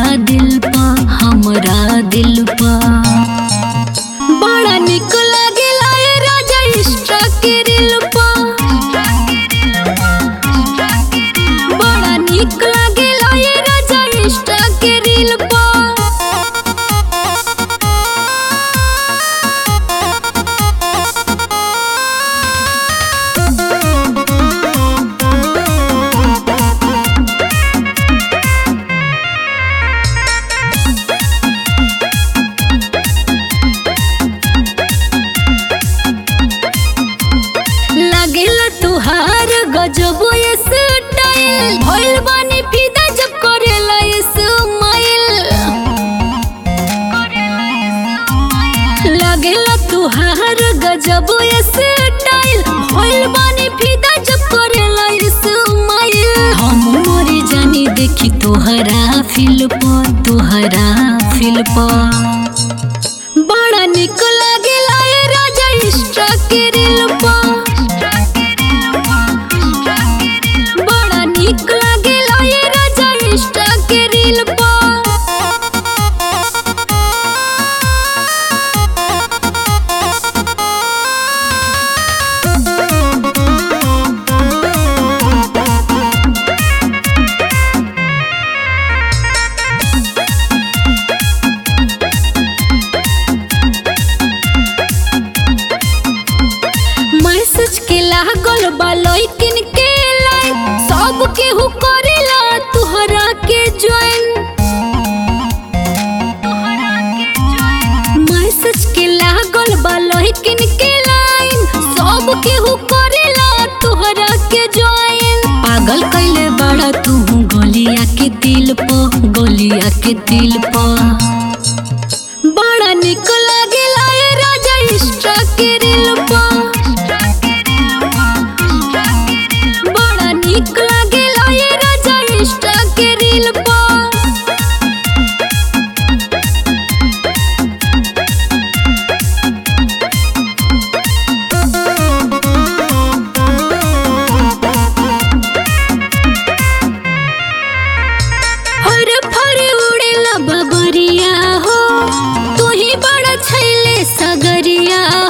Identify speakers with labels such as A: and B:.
A: दिल पा हमरा दिल पा बड़ा निक लागेला ए राजा इष्टा के दिल पा बड़ा निक लागेला ए राजा इष्टा के दिल पा लागेला तुहार गजब ये स्टाइल भइल बानी फिदा जब करेला ये स्माइल लागेला तुहार गजब ये स्टाइल भइल बानी फिदा जब करेला ये स्माइल हम मरी जानी देखी तोहरा फिल पर तोहरा फिल पर बड़ा निक लागेला ए राजा इष्टा के दिल पा बड़ा निक लागेला ए राजा इष्टा के दिल पा मैसेज के लागल बा लइकिन के लाइन सब केहू करेला तुहरा के ज्वाइन मैसेज के लागल बा लइकिन के लाइन सब केहू करेला तुहरा के ज्वाइन पागल कैले बड़ा तू गोलिया के दिल प गोलिया के दिल प बड़ा निक लागेला ए राजा इष्टा के दिल पा बड़ा निक लागेला ए राजा इष्टा के दिल पा हर फर उड़ेला बबरिया हो तू ही बड़ा छैले सगरिया